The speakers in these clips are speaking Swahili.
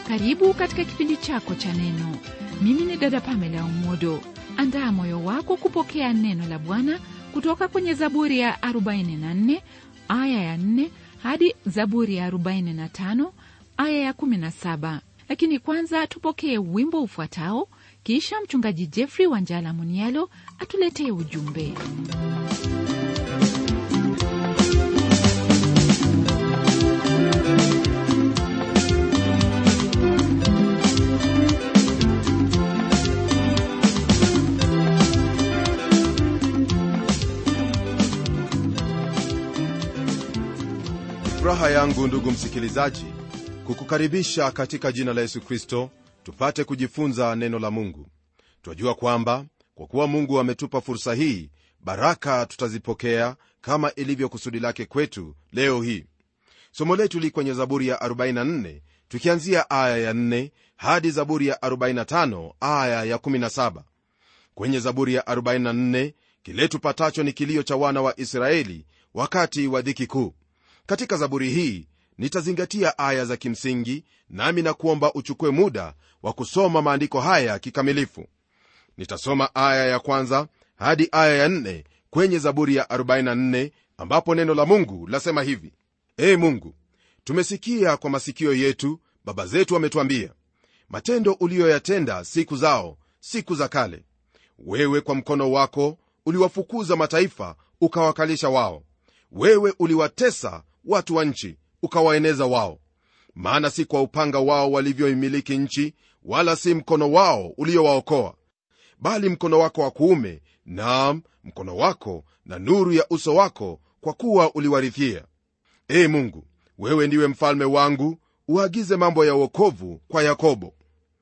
karibu katika kipindi chako cha neno mimi ni dada pamela umodo andaa moyo wako kupokea neno la bwana kutoka kwenye zaburi ya 44 aya ya 4 hadi zaburi ya 45 aya ya 17 lakini kwanza tupokee wimbo ufuatao kisha mchungaji jeffrey wanjala munialo atuletee ujumbe furaha yangu ndugu msikilizaji kukukaribisha katika jina la yesu kristo tupate kujifunza neno la mungu twajua kwamba kwa kuwa mungu ametupa fursa hii baraka tutazipokea kama ilivyo kusudi lake kwetu leo hii somo letu li kwenye zaburi ya 44 tukianzia aya ya 4 hadi zaburi ya 45 aya ya 17 kwenye zaburi ya 44 kile tupatacho ni kilio cha wana wa israeli wakati wa dhiki kuu katika zaburi hii nitazingatia aya za kimsingi nami na kuomba uchukue muda wa kusoma maandiko haya kikamilifu nitasoma aya ya kwanza hadi aya ya nne kwenye zaburi ya 44 ambapo neno la mungu lasema hivi ee mungu tumesikia kwa masikio yetu baba zetu wametwambia matendo uliyoyatenda siku zao siku za kale wewe kwa mkono wako uliwafukuza mataifa ukawakalisha wao wewe uliwatesa watu wa nchi ukawaeneza wao maana si kwa upanga wao walivyoimiliki nchi wala si mkono wao uliowaokoa bali mkono wako wa kuume naam mkono wako na nuru ya uso wako kwa kuwa uliwarithia ee mungu wewe ndiwe mfalme wangu uagize mambo ya uokovu kwa yakobo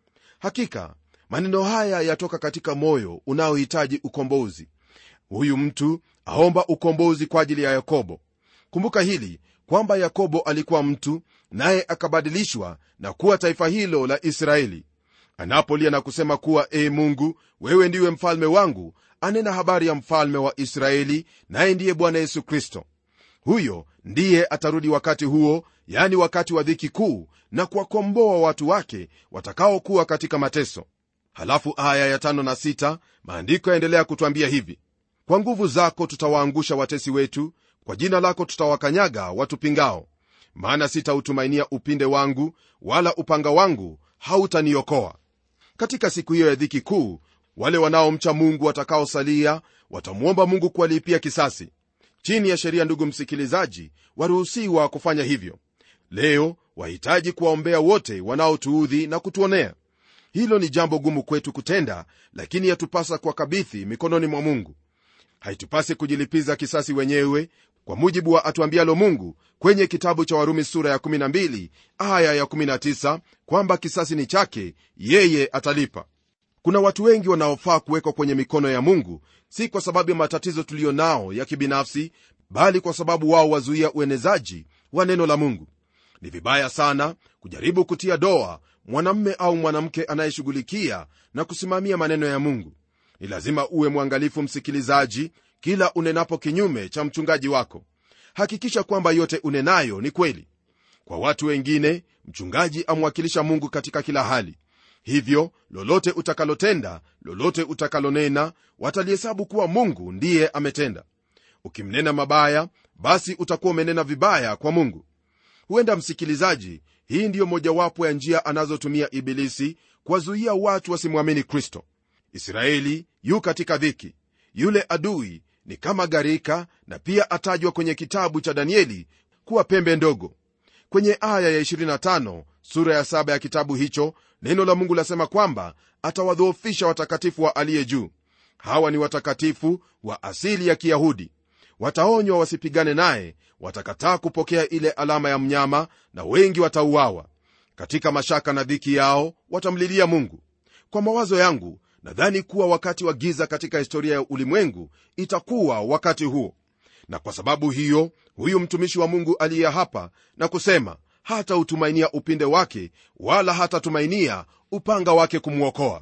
hakika maneno haya yatoka katika moyo unaohitaji ukombozi huyu mtu aomba ukombozi kwa ajili ya yakobo kumbuka hili kwamba yakobo alikuwa mtu naye akabadilishwa na kuwa taifa hilo la israeli anapolia na kusema kuwa ee mungu wewe ndiwe mfalme wangu anena habari ya mfalme wa israeli naye ndiye bwana yesu kristo huyo ndiye atarudi wakati huo yani wakati wa dhiki kuu na kuwakomboa watu wake watakaokuwa katika mateso halafu aya ya tano na sita maandiko yaendelea kutwambia hivi kwa nguvu zako tutawaangusha watesi wetu kwa jina lako tutawakanyaga watupingao maana sitautumainia upinde wangu wala upanga wangu hautaniokoa katika siku hiyo ya dhiki kuu wale wanaomcha mungu watakaosalia watamwomba mungu kuwalipia kisasi chini ya sheria ndugu msikilizaji waruhusiwa kufanya hivyo leo wahitaji kuwaombea wote wanaotuudhi na kutuonea hilo ni jambo gumu kwetu kutenda lakini yatupasa kuwakabithi mikononi mwa mungu haitupasi kujilipiza kisasi wenyewe kwa mujibu wa atuambialo mungu kwenye kitabu cha warumi sura ya 12 aya ya 19 kwamba kisasi ni chake yeye atalipa kuna watu wengi wanaofaa kuwekwa kwenye mikono ya mungu si kwa sababu ya matatizo tuliyo nao ya kibinafsi bali kwa sababu wao wazuia uenezaji wa neno la mungu ni vibaya sana kujaribu kutia doa mwanamme au mwanamke anayeshughulikia na kusimamia maneno ya mungu ni lazima uwe mwangalifu msikilizaji kila unenapo kinyume cha mchungaji wako hakikisha kwamba yote unenayo ni kweli kwa watu wengine mchungaji amwakilisha mungu katika kila hali hivyo lolote utakalotenda lolote utakalonena watalihesabu kuwa mungu ndiye ametenda ukimnena mabaya basi utakuwa umenena vibaya kwa mungu huenda msikilizaji hii ndiyo mojawapo ya njia anazotumia ibilisi kuwazuia watu wasimwamini kristo israeli yu katika dhiki yule adui ni kama gharika na pia atajwa kwenye kitabu cha danieli kuwa pembe ndogo kwenye aya ya 25 sura ya 7 ya kitabu hicho neno la mungu lasema kwamba atawadhoofisha watakatifu wa aliye juu hawa ni watakatifu wa asili ya kiyahudi wataonywa wasipigane naye watakataa kupokea ile alama ya mnyama na wengi watauawa katika mashaka na dhiki yao watamlilia mungu kwa mawazo yangu nadhani kuwa wakati wa giza katika historia ya ulimwengu itakuwa wakati huo na kwa sababu hiyo huyu mtumishi wa mungu aliye hapa na kusema hatautumainia upinde wake wala hatatumainia upanga wake kumwokoa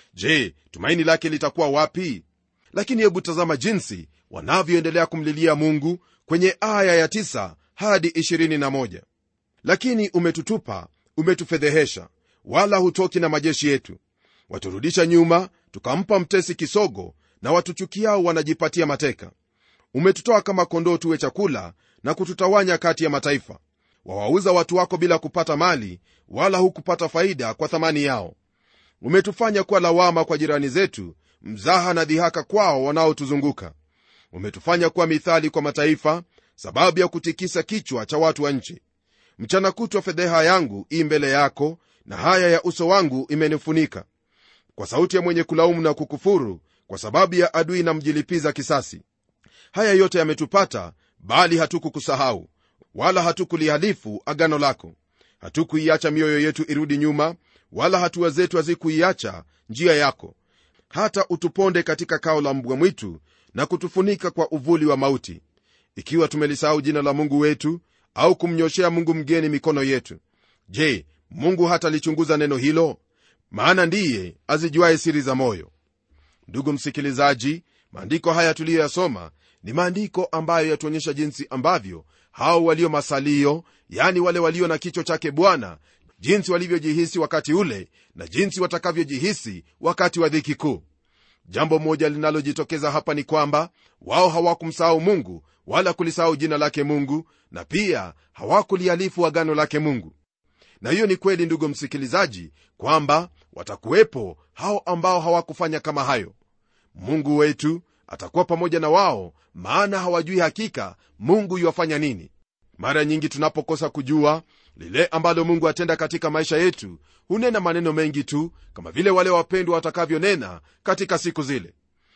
je tumaini lake litakuwa wapi lakini hebu tazama jinsi wanavyoendelea kumlilia mungu kwenye aya ya 9 hadi 21 lakini umetutupa umetufedhehesha wala hutoki na majeshi yetu waturudisha nyuma tukampa mtesi kisogo na watuchukiao wanajipatia mateka umetutoa kama kondoo tuwe chakula na kututawanya kati ya mataifa wawauza watu wako bila kupata mali wala hukupata faida kwa thamani yao umetufanya kuwa lawama kwa jirani zetu mzaha na dhihaka kwao wanaotuzunguka umetufanya kuwa mithali kwa mataifa sababu ya kutikisa kichwa cha watu wa nchi mchana kutwa fedheha yangu ii mbele yako na haya ya uso wangu imenifunika kwa sauti ya mwenye kulaumu na kukufuru kwa sababu ya adui na mjilipiza kisasi haya yote yametupata bali hatukukusahau wala hatukulihalifu agano lako hatukuiacha mioyo yetu irudi nyuma wala hatua zetu hazikuiacha njia yako hata utuponde katika kao la mbwa mwitu na kutufunika kwa uvuli wa mauti ikiwa tumelisahau jina la mungu wetu au kumnyoshea mungu mgeni mikono yetu je mungu hatalichunguza neno hilo maana ndiye azijuaye siri za moyo ndugu msikilizaji maandiko haya tuliyoyasoma ni maandiko ambayo yatuonyesha jinsi ambavyo hao walio masalio yani wale walio na kichwa chake bwana jinsi walivyojihisi wakati ule na jinsi watakavyojihisi wakati wa dhiki kuu jambo moja linalojitokeza hapa ni kwamba wao hawakumsahau mungu wala kulisahau jina lake mungu na pia hawakulihalifu agano lake mungu na hiyo ni kweli ndugu msikilizaji kwamba watakuwepo hao ambao hawakufanya kama hayo mungu wetu atakuwa pamoja na wao maana hawajui hakika mungu yuwafanya nini mara nyingi tunapokosa kujua lile ambalo mungu atenda katika maisha yetu hunena maneno mengi tu kama vile wale wapendwa watakavyonena katika siku zile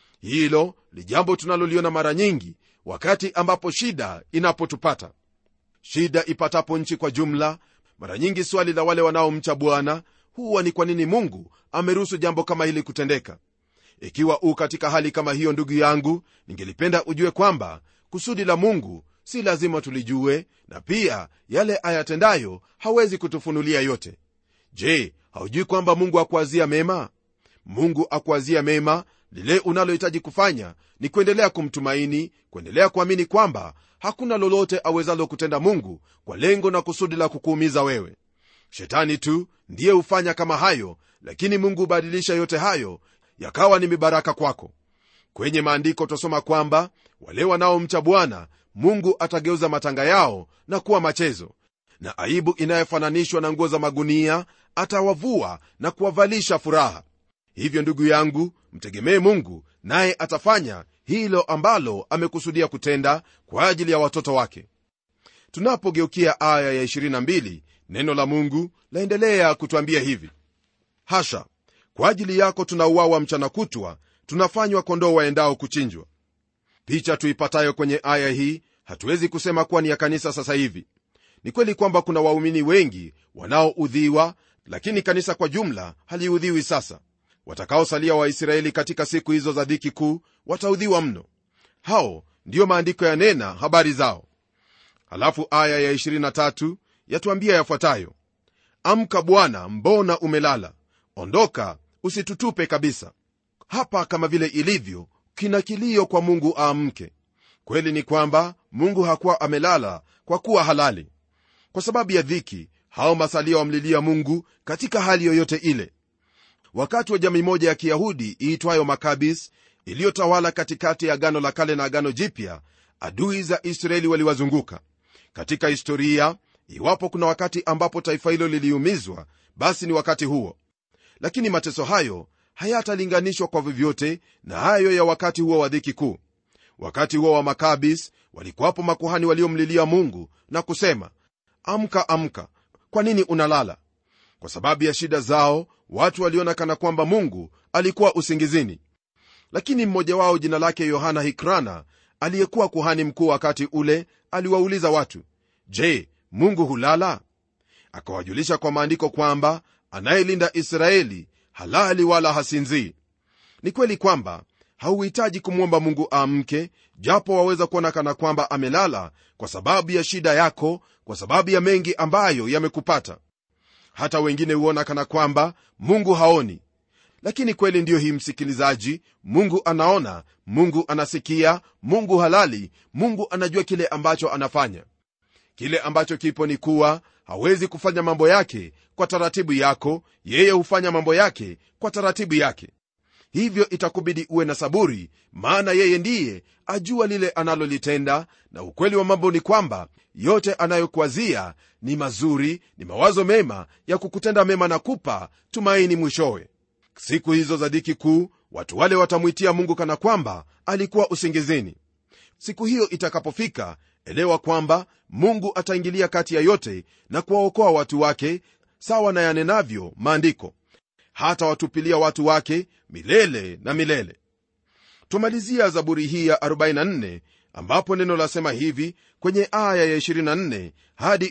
hilo ni jambo tunaloliona mara nyingi wakati ambapo shida inapotupata shida ipatapo nchi kwa jumla mara nyingi swali la wale wanaomcha bwana huwa ni kwa nini mungu ameruhusu jambo kama hili kutendeka ikiwa u katika hali kama hiyo ndugu yangu ningelipenda ujue kwamba kusudi la mungu si lazima tulijue na pia yale ayatendayo hawezi kutufunulia yote je haujui kwamba mungu akuazia mema mungu akuazia mema lile unalohitaji kufanya ni kuendelea kumtumaini kuendelea kuamini kwamba hakuna lolote awezalo kutenda mungu kwa lengo na kusudi la kukuumiza wewe shetani tu ndiye hufanya kama hayo lakini mungu hubadilisha yote hayo yakawa ni mibaraka kwako kwenye maandiko twasoma kwamba wale wanaomcha bwana mungu atageuza matanga yao na kuwa machezo na aibu inayofananishwa na nguo za magunia atawavua na kuwavalisha furaha hivyo ndugu yangu mtegemee mungu naye atafanya hilo ambalo amekusudia kutenda kwa ajili ya watoto wake tunapogeukia aya ya 22 neno la mungu laendelea kutwambia hivi hasha kwa ajili yako tunauawa mchana kutwa tunafanywa kondoo waendao kuchinjwa picha tuipatayo kwenye aya hii hatuwezi kusema kuwa ni ya kanisa sasa hivi ni kweli kwamba kuna waumini wengi wanaoudhiwa lakini kanisa kwa jumla haliudhiwi sasa watakaosalia waisraeli katika siku hizo za dhiki kuu wataudhiwa mno hao ndiyo maandiko yanena habari zao halafu aya ya 23 yatuambia yafuatayo amka bwana mbona umelala ondoka usitutupe kabisa hapa kama vile ilivyo kina kilio kwa mungu aamke kweli ni kwamba mungu hakuwa amelala kwa kuwa halali kwa sababu ya dhiki hao masalia wamlilia mungu katika hali yoyote ile wakati wa jamii moja ya kiyahudi iitwayo makabis iliyotawala katikati ya agano la kale na agano jipya adui za israeli waliwazunguka katika historia iwapo kuna wakati ambapo taifa hilo liliumizwa basi ni wakati huo lakini mateso hayo hayatalinganishwa kwa vyovyote na hayo ya wakati huo wa dhiki kuu wakati huo wa makabis walikuwapo makuhani waliomlilia mungu na kusema amka amka kwa nini unalala kwa sababu ya shida zao watu waliona kana kwamba mungu alikuwa usingizini lakini mmoja wao jina lake yohana hikrana aliyekuwa kuhani mkuu wakati ule aliwauliza watu je mungu hulala akawajulisha kwa maandiko kwamba anayelinda israeli halali wala hasinzii ni kweli kwamba hauhitaji kumwomba mungu amke japo waweza kuona kana kwamba amelala kwa sababu ya shida yako kwa sababu ya mengi ambayo yamekupata hata wengine huona kana kwamba mungu haoni lakini kweli ndiyo hii msikilizaji mungu anaona mungu anasikia mungu halali mungu anajua kile ambacho anafanya kile ambacho kipo ni kuwa hawezi kufanya mambo yake kwa taratibu yako yeye hufanya mambo yake kwa taratibu yake hivyo itakubidi uwe na saburi maana yeye ndiye ajua lile analolitenda na ukweli wa mambo ni kwamba yote anayokuazia ni mazuri ni mawazo mema ya kukutenda mema na kupa tumaini mwishowe siku hizo za dhiki kuu watu wale watamwitia mungu kana kwamba alikuwa usingizini siku hiyo itakapofika elewa kwamba mungu ataingilia kati ya yote na kuwaokoa watu wake sawa na yanenavyo maandiko hata watupilia watu wake milele na milele tumalizia zaburi hii ya 44 ambapo neno lasema hivi kwenye aya ya 24 hadi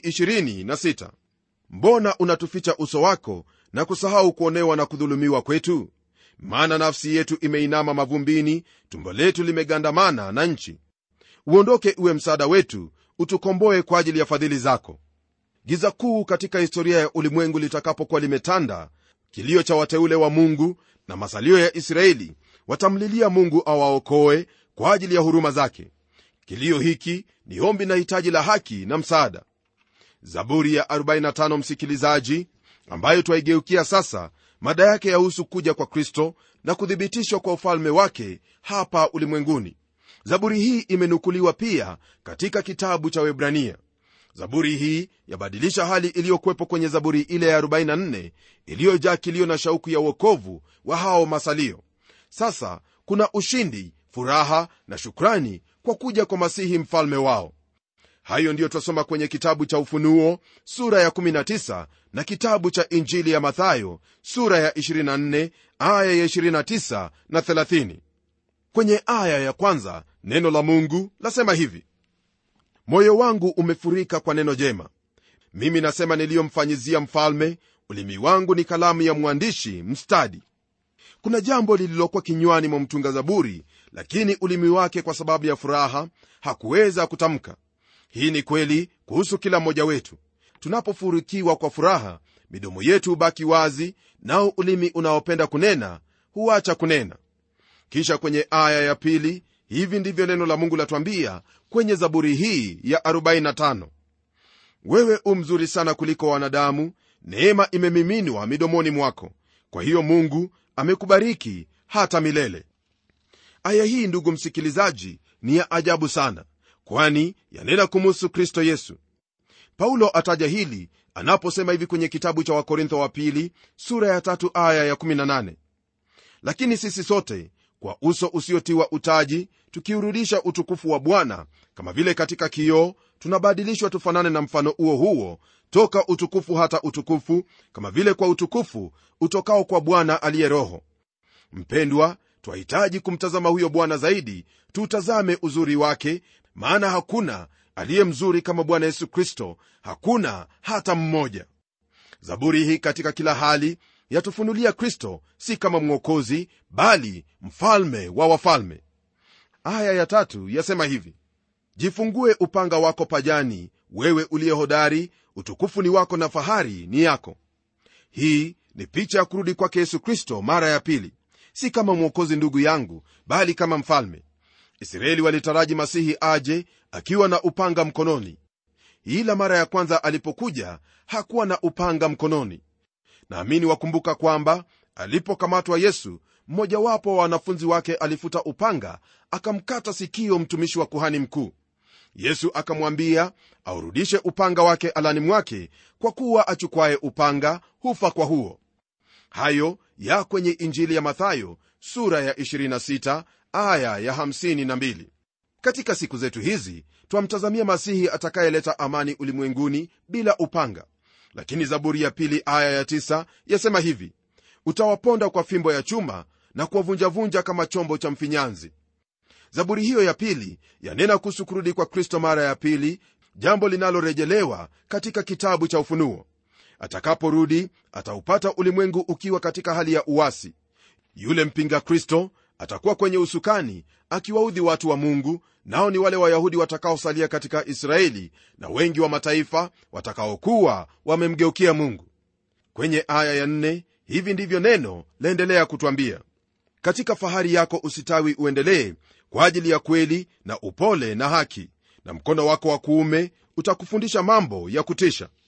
26 mbona unatuficha uso wako na kusahau kuonewa na kudhulumiwa kwetu maana nafsi yetu imeinama mavumbini tumbo letu limegandamana na nchi uondoke uwe msaada wetu utukomboe kwa ajili ya fadhili zako giza kuu katika historia ya ulimwengu litakapokuwa limetanda kilio cha wateule wa mungu na masalio ya israeli watamlilia mungu awaokoe kwa ajili ya huruma zake kilio hiki ni ombi na hitaji la haki na msaada zaburi ya 45 msikilizaji ambayo twaigeukia sasa mada yake yahusu kuja kwa kristo na kuthibitishwa kwa ufalme wake hapa ulimwenguni zaburi hii imenukuliwa pia katika kitabu cha webrania zaburi hii yabadilisha hali iliyokuwepo kwenye zaburi ile ya 44 iliyojaa kilio na shauku ya uokovu wa hao masalio sasa kuna ushindi furaha na shukrani kwa kuja kwa masihi mfalme wao hayo ndiyo twasoma kwenye kitabu cha ufunuo sura ya 19 na kitabu cha injili ya mathayo sura ya 24 aya ya 29 na 30 kwenye aya ya kwanza neno la mungu lasema hivi moyo wangu umefurika kwa neno jema mimi nasema niliyomfanyizia mfalme ulimi wangu ni kalamu ya mwandishi mstadi kuna jambo lililokuwa kinywani mwa mtunga zaburi lakini ulimi wake kwa sababu ya furaha hakuweza kutamka hii ni kweli kuhusu kila mmoja wetu tunapofurikiwa kwa furaha midomo yetu hubaki wazi nao ulimi unaopenda kunena huacha kunena kisha kwenye aya ya pili hivi ndivyo neno la mungu latwambia kwenye zaburi hii ya 45 wewe u mzuri sana kuliko wanadamu neema imemiminwa midomoni mwako kwa hiyo mungu amekubariki hata milele aya hii ndugu msikilizaji ni ya ajabu sana kwani yanena kumuhusu kristo yesu paulo ataja hili anaposema hivi kwenye kitabu cha wakorintho wa pili sura ya tatu aya ya 18 lakini sisi sote kwa uso usiotiwa utaji tukiurudisha utukufu wa bwana kama vile katika kioo tunabadilishwa tufanane na mfano huo huo toka utukufu hata utukufu kama vile kwa utukufu utokao kwa bwana aliye roho mpendwa twahitaji kumtazama huyo bwana zaidi tuutazame uzuri wake maana hakuna aliye mzuri kama bwana yesu kristo hakuna hata mmoja zaburi hii katika kila hali yatufunulia kristo si kama mwokozi bali mfalme wa wafalme aya ya tatu yasema hivi jifungue upanga wako pajani wewe uliye hodari utukufu ni wako na fahari ni yako hii ni picha ya kurudi kwake yesu kristo mara ya pili si kama mwokozi ndugu yangu bali kama mfalme israeli walitaraji masihi aje akiwa na upanga mkononi ila mara ya kwanza alipokuja hakuwa na upanga mkononi naamini wakumbuka kwamba alipokamatwa yesu mmojawapo wa wanafunzi wake alifuta upanga akamkata sikio mtumishi wa kuhani mkuu yesu akamwambia aurudishe upanga wake alani mwake kwa kuwa achukwaye upanga hufa kwa huo hayo ya kwenye injili ya mathayo sura ya 26 aya ya 52 katika siku zetu hizi twamtazamia masihi atakayeleta amani ulimwenguni bila upanga lakini zaburi ya pili aya ya 9 yasema hivi utawaponda kwa fimbo ya chuma na kuwavunjavunja kama chombo cha mfinyanzi zaburi hiyo ya pili yanena kuhusu kurudi kwa kristo mara ya pili jambo linalorejelewa katika kitabu cha ufunuo atakaporudi ataupata ulimwengu ukiwa katika hali ya uwasi yule mpinga kristo atakuwa kwenye usukani akiwaudhi watu wa mungu nao ni wale wayahudi watakaosalia katika israeli na wengi wa mataifa watakaokuwa wamemgeukia mungu kwenye aya ya nne, hivi ndivyo neno laendelea kutwambia katika fahari yako usitawi uendelee kwa ajili ya kweli na upole na haki na mkono wako wa kuume utakufundisha mambo ya kutisha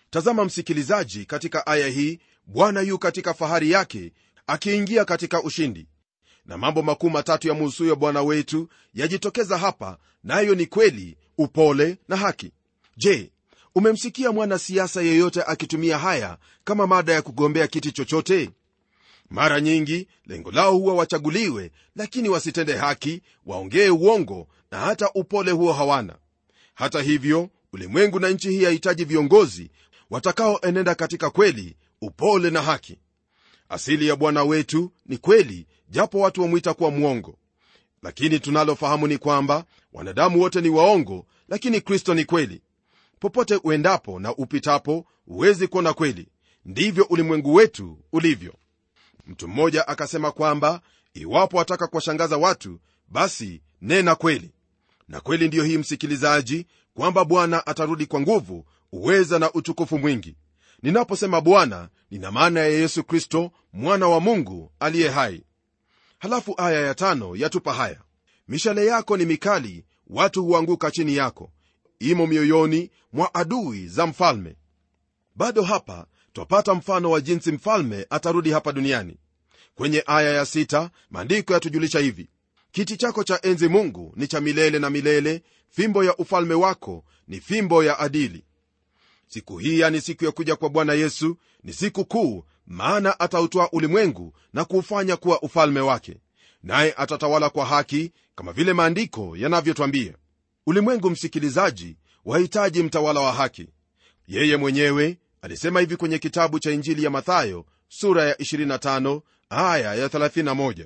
tazama msikilizaji katika aya hii bwana yu katika fahari yake akiingia katika ushindi na mambo makuu matatu ya muhusuyo bwana wetu yajitokeza hapa nayo na ni kweli upole na haki je umemsikia mwanasiasa yeyote akitumia haya kama mada ya kugombea kiti chochote mara nyingi lengo lao huwa wachaguliwe lakini wasitende haki waongee uongo na hata upole huo hawana hata hivyo ulimwengu na nchi hii yahitaji viongozi watakaoenenda katika kweli upole na haki asili ya bwana wetu ni kweli japo watu wamwita kuwa mwongo lakini tunalofahamu ni kwamba wanadamu wote ni waongo lakini kristo ni kweli popote uendapo na upitapo huwezi kuona kweli ndivyo ulimwengu wetu ulivyo mtu mmoja akasema kwamba iwapo wataka kuwashangaza watu basi nena kweli na kweli ndiyo hii msikilizaji kwamba bwana atarudi kwa nguvu uweza na utukufu mwingi ninaposema bwana nina maana ya yesu kristo mwana wa mungu aliye hai halafu aya ya tano yatupa haya mishale yako ni mikali watu huanguka chini yako imo mioyoni mwa adui za mfalme bado hapa twapata mfano wa jinsi mfalme atarudi hapa duniani kwenye aya ya sita maandiko yatujulisha hivi kiti chako cha enzi mungu ni cha milele na milele fimbo ya ufalme wako ni fimbo ya adili siku hii yani siku ya kuja kwa bwana yesu ni siku kuu maana atautoa ulimwengu na kuufanya kuwa ufalme wake naye atatawala kwa haki kama vile maandiko yanavyotwambia ulimwengu msikilizaji wahitaji mtawala wa haki yeye mwenyewe alisema hivi kwenye kitabu cha injili ya mathayo sura ya 25 aya ya 31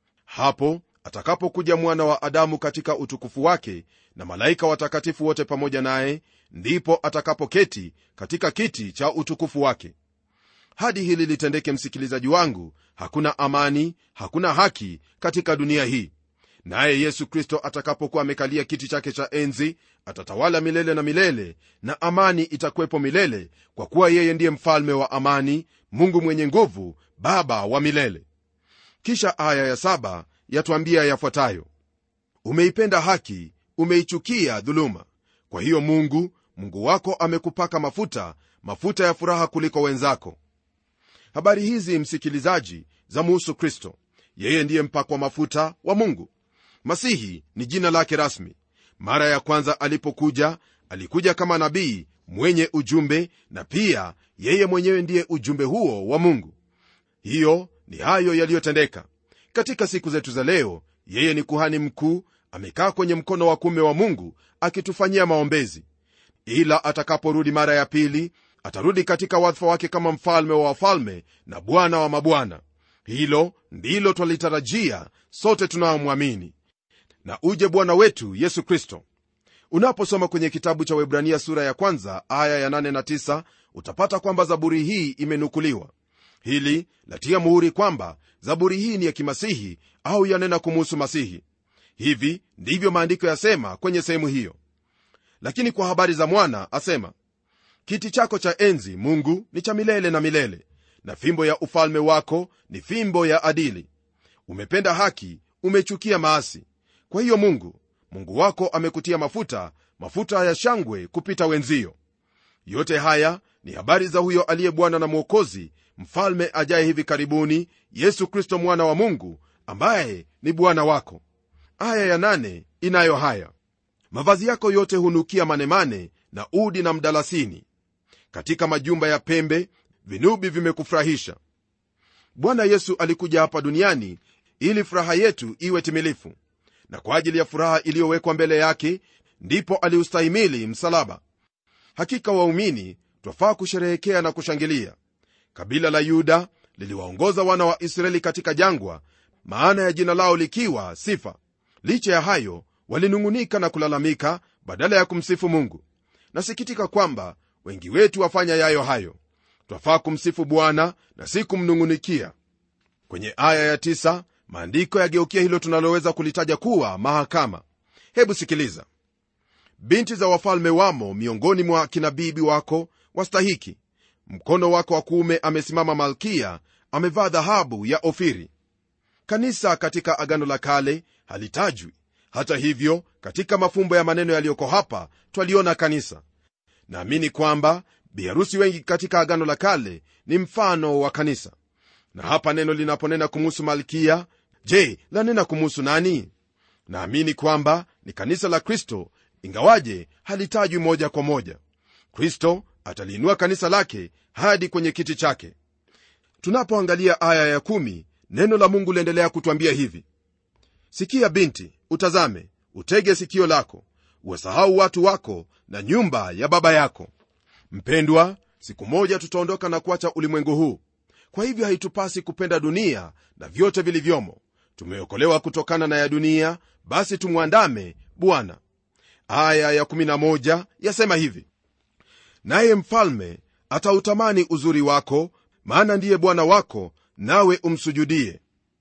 hapo atakapokuja mwana wa adamu katika utukufu wake na malaika watakatifu wote pamoja naye ndipo atakapoketi katika kiti cha utukufu wake hadi hili litendeke msikilizaji wangu hakuna amani hakuna haki katika dunia hii naye yesu kristo atakapokuwa amekalia kiti chake cha enzi atatawala milele na milele na amani itakuwepo milele kwa kuwa yeye ndiye mfalme wa amani mungu mwenye nguvu baba wa milele kisha aya ya saba yatwambia yafuatayo umeipenda haki umeichukia dhuluma kwa hiyo mungu mungu wako amekupaka mafuta mafuta ya furaha kuliko wenzako habari hizi msikilizaji za muhusu kristo yeye ndiye mpakwa mafuta wa mungu masihi ni jina lake rasmi mara ya kwanza alipokuja alikuja kama nabii mwenye ujumbe na pia yeye mwenyewe ndiye ujumbe huo wa mungu hiyo ni hayo yaliyotendeka katika siku zetu za leo yeye ni kuhani mkuu amekaa kwenye mkono wa kume wa mungu akitufanyia maombezi ila atakaporudi mara ya pili atarudi katika wadhifa wake kama mfalme wa wafalme na bwana wa mabwana hilo ndilo twalitarajia sote tunaomwamini na uje bwana wetu yesu kristo unaposoma kwenye kitabu cha webrania sura ya kwanza aya ya 8 na 9 utapata kwamba zaburi hii imenukuliwa hili latia muhuri kwamba zaburi hii ni ya kimasihi au yanena kumuhusu masihi hivi ndivyo maandiko yasema kwenye sehemu hiyo lakini kwa habari za mwana asema kiti chako cha enzi mungu ni cha milele na milele na fimbo ya ufalme wako ni fimbo ya adili umependa haki umechukia maasi kwa hiyo mungu mungu wako amekutia mafuta mafuta ya shangwe kupita wenzio yote haya ni habari za huyo aliye bwana na mwokozi mfalme ajaye hivi karibuni yesu kristo mwana wa mungu ambaye ni bwana wako aya ya nane inayo haya mavazi yako yote hunukia manemane na udi na mdalasini katika majumba ya pembe vinubi vimekufurahisha bwana yesu alikuja hapa duniani ili furaha yetu iwe timilifu na kwa ajili ya furaha iliyowekwa mbele yake ndipo aliustahimili msalaba hakika waumini twafaa kusherehekea na kushangilia kabila la yuda liliwaongoza wana wa israeli katika jangwa maana ya jina lao likiwa sifa licha ya hayo walinung'unika na kulalamika badala ya kumsifu mungu nasikitika kwamba wengi wetu wafanya yayo hayo twafaa kumsifu bwana na si kumnung'unikia kwenye aya ya tisa, maandiko yageukia hilo tunaloweza kulitaja kuwa mahakama hebu sikiliza binti za wafalme wamo miongoni mwa kina bibi wako wastahiki mkono wako wa kuume amesimama malkia amevaa dhahabu ya ofiri kanisa katika agano la kale halitajwi hata hivyo katika mafumbo ya maneno yaliyoko hapa twaliona kanisa naamini kwamba biharusi wengi katika agano la kale ni mfano wa kanisa na hapa neno linaponena kumuhusu malkia je lanena kumuhusu nani naamini kwamba ni kanisa la kristo ingawaje halitajwi moja kwa moja kristo ataliinua kanisa lake hadi kwenye kiti chake tunapoangalia aya ya kumi, neno la mungu liendelea kutwambia hivi sikia binti utazame utege sikio lako wasahau watu wako na nyumba ya baba yako mpendwa siku moja tutaondoka na kuacha ulimwengu huu kwa hivyo haitupasi kupenda dunia na vyote vilivyomo tumeokolewa kutokana na ya dunia basi tumwandame bwana aya ya 11 yasema hivi naye mfalme atautamani uzuri wako maana ndiye bwana wako nawe umsujudie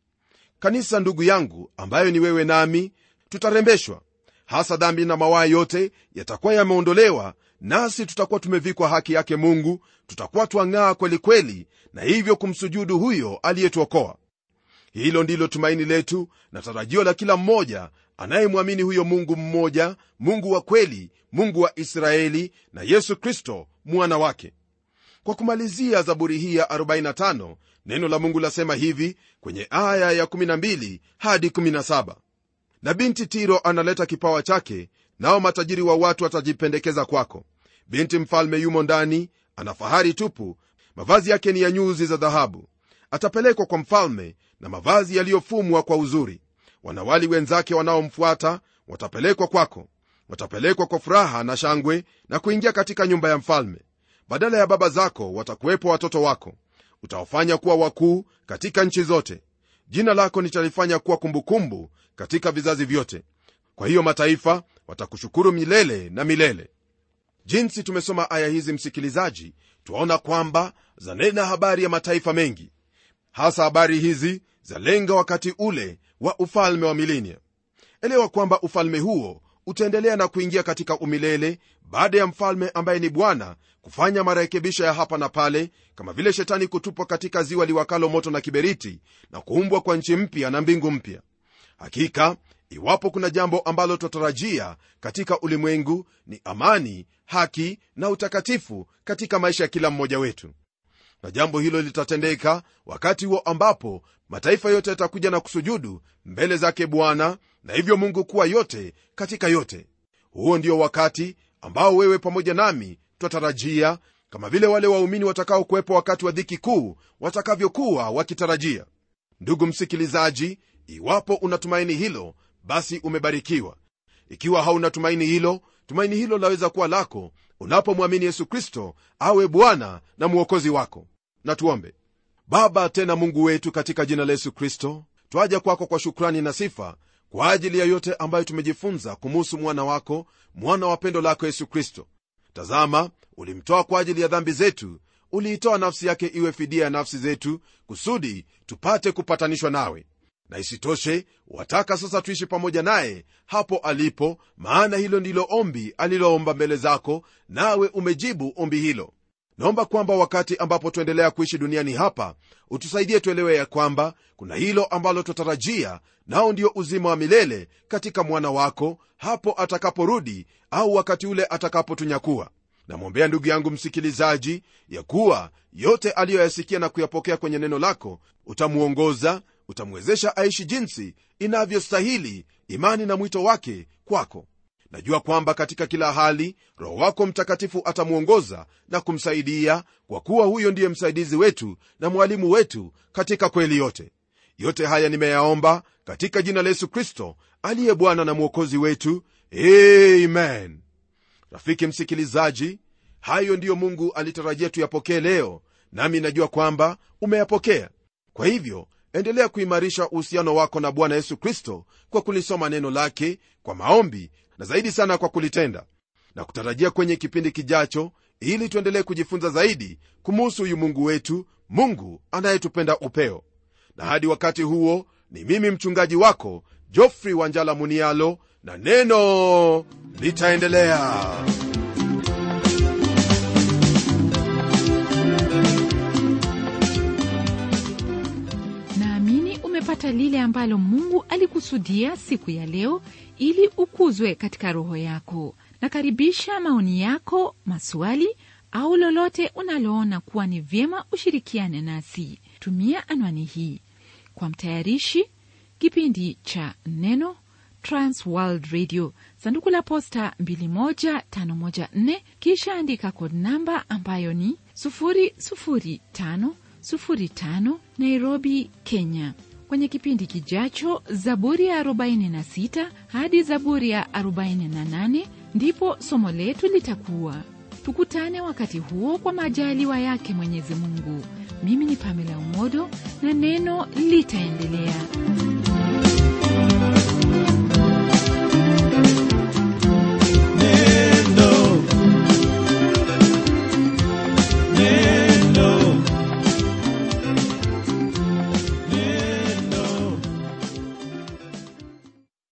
kanisa ndugu yangu ambayo ni wewe nami tutarembeshwa hasa dhambi na mawaa yote yatakuwa yameondolewa nasi tutakuwa tumevikwa haki yake mungu tutakuwa twang'aa kwelikweli na hivyo kumsujudu huyo aliyetuokoa hilo ndilo tumaini letu na tarajio la kila mmoja anayemwamini huyo mungu mmoja mungu wa kweli mungu wa israeli na yesu kristo mwana wake kwa kumalizia zaburi hii ya 45 neno la mungu lasema hivi kwenye aya ya 12 hadi 17 na binti tiro analeta kipawa chake nao matajiri wa watu watajipendekeza kwako binti mfalme yumo ndani ana fahari tupu mavazi yake ni ya nyuzi za dhahabu atapelekwa kwa mfalme na mavazi yaliyofumwa kwa uzuri wanawali wenzake wanaomfuata watapelekwa kwako watapelekwa kwa furaha na shangwe na kuingia katika nyumba ya mfalme badala ya baba zako watakuwepo watoto wako utawafanya kuwa wakuu katika nchi zote jina lako nitalifanya kuwa kumbukumbu katika vizazi vyote kwa hiyo mataifa watakushukuru milele na milele jinsi tumesoma aya hizi msikilizaji twaona kwamba zanena habari ya mataifa mengi hasa habari hizi zalenga wakati ule wa ufalme wa milinia elewa kwamba ufalme huo utaendelea na kuingia katika umilele baada ya mfalme ambaye ni bwana kufanya marekebisho ya hapa na pale kama vile shetani kutupwa katika ziwa liwakalo moto na kiberiti na kuumbwa kwa nchi mpya na mbingu mpya hakika iwapo kuna jambo ambalo twatarajia katika ulimwengu ni amani haki na utakatifu katika maisha ya kila mmoja wetu na jambo hilo litatendeka wakati huo ambapo mataifa yote yatakuja na kusujudu mbele zake bwana na hivyo mungu kuwa yote katika yote huo ndio wakati ambao wewe pamoja nami twatarajia kama vile wale waumini watakaokuwepo wakati wa dhiki kuu watakavyokuwa wakitarajia ndugu msikilizaji iwapo unatumaini hilo basi umebarikiwa ikiwa hauna tumaini hilo tumaini hilo laweza kuwa lako unapomwamini yesu kristo awe bwana na mwokozi wako na tuombe baba tena mungu wetu katika jina la yesu kristo twaja kwako kwa shukrani na sifa kwa ajili ya yote ambayo tumejifunza kumuhusu mwana wako mwana wa pendo lako yesu kristo tazama ulimtoa kwa ajili ya dhambi zetu uliitoa nafsi yake iwe fidia ya nafsi zetu kusudi tupate kupatanishwa nawe na isitoshe wataka sasa tuishi pamoja naye hapo alipo maana hilo ndilo ombi aliloomba mbele zako nawe umejibu ombi hilo naomba kwamba wakati ambapo tuendelea kuishi duniani hapa utusaidie tuelewe ya kwamba kuna hilo ambalo twatarajia nao ndio uzima wa milele katika mwana wako hapo atakaporudi au wakati ule atakapotunyakua namwombea ndugu yangu msikilizaji ya kuwa yote aliyoyasikia na kuyapokea kwenye neno lako utamwongoza utamwezesha aishi jinsi inavyostahili imani na mwito wake kwako najua kwamba katika kila hali roho wako mtakatifu atamwongoza na kumsaidia kwa kuwa huyo ndiye msaidizi wetu na mwalimu wetu katika kweli yote yote haya nimeyaomba katika jina la yesu kristo aliye bwana na mwokozi wetu amen rafiki msikilizaji hayo ndiyo mungu alitarajia tuyapokee leo nami najua kwamba umeyapokea kwa hivyo endelea kuimarisha uhusiano wako na bwana yesu kristo kwa kulisoma neno lake kwa maombi na zaidi sana kwa kulitenda na kutarajia kwenye kipindi kijacho ili tuendelee kujifunza zaidi kumuhusu huyu mungu wetu mungu anayetupenda upeo na hadi wakati huo ni mimi mchungaji wako jofrey wanjala munialo na neno litaendelea naamini umepata lile ambalo mungu alikusudia siku ya leo ili ukuzwe katika roho yako nakaribisha maoni yako maswali au lolote unaloona kuwa ni vyema ushirikiane nasi tumia anwani hii kwa mtayarishi kipindi cha neno transworld radio sanduku la posta 21514 kisha andika kod namba ambayo ni 00505 nairobi kenya kwenye kipindi kijacho zaburi ya 46 hadi zaburi ya 48 ndipo somo letu litakuwa tukutane wakati huo kwa majaliwa yake mwenyezi mungu mimi ni pamela umodo na neno litaendelea